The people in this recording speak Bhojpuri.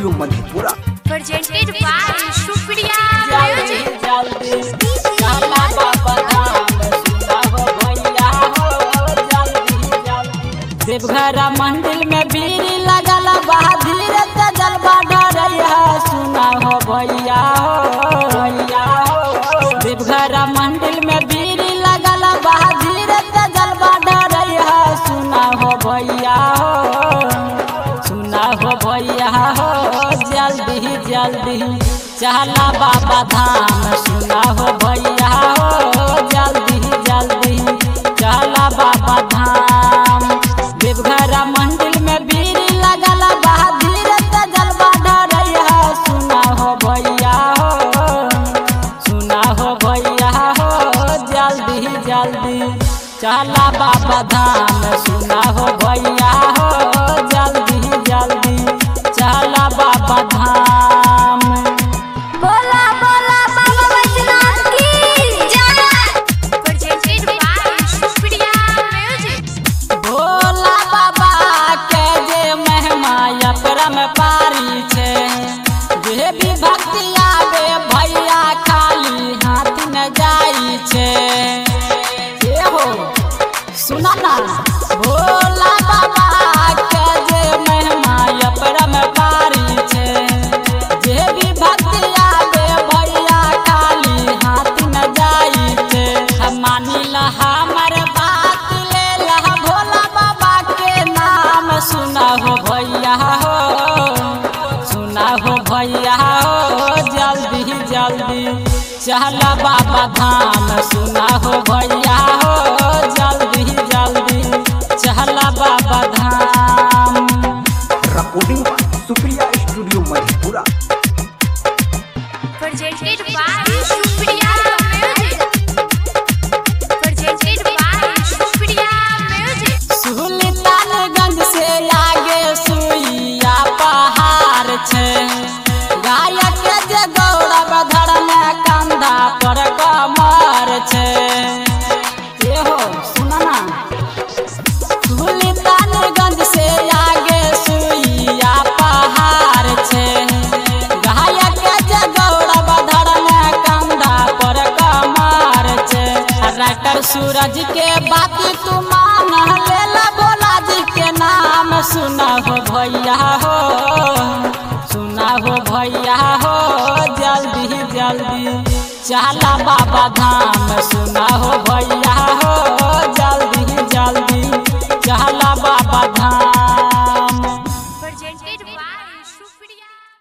Studio Madhepura presented by Shukriya जल्दी Music. जल्दी चला बाबा धाम सुनाओ भैया हो जल्दी जल्दी देवघर मंदिर में बीड़ी लगल बा धीरे से जलवा डरैया सुनाओ भैया हो भैया हो देवघर मंदिर में बीड़ी लगल बा धीरे से जलवा डरैया सुनाओ भैया हो सुना हो भैया हो जल्दी जल्दी चला बाबा धाम सुना हो भैया हो जल्दी जल्दी चला बाबा धाम देवघर मंदिर में बीड़ी लगल बा धीरे से जलवा डरैया सुना हो भैया हो सुना हो भैया हो जल्दी जल्दी चला बाबा धाम सुना हो भैया हो जल्दी जल्दी चला बाबा धाम बोला बोला बाबा बैजनाथ की जय presented by Shukriya Music. Bhola बाबा के जे महिमा अपरम पारी छै जे भी भक्ति आवे भैया खाली हाथ न जाई छै ए हो सुना ना भोला बाबा के जे महिमा अपरम पारी छै जे भी भक्ति आवे भैया खाली हाथ न जाई छै हम मानी ला हमर बात ले ला भोला बाबा के नाम सुना हो भैया हो सुना हो भैया हो जल्दी जल्दी चला बाबा धाम सुना हो भैया हो जल्दी जल्दी चला Baba Dham recording Supriya studio Madhepura Presented by Shukriya Music. Presented by Shukriya Music. Sultanganj से आगे सुइया पहाड़ छै गायक जे गौरव धर्म कंधा पर कमर छै एहो सुना ना सुल्तानगंज से आगे सुइया पहाड़ छै गायक जे गौरव धर्म कंधा पर कमर छै राइटर सूरज के बात तू मान लेला भोला जी के नाम सुना हो भैया हो सुना हो भैया हो जल्दी जल्दी चला बाबा धाम सुना हो भैया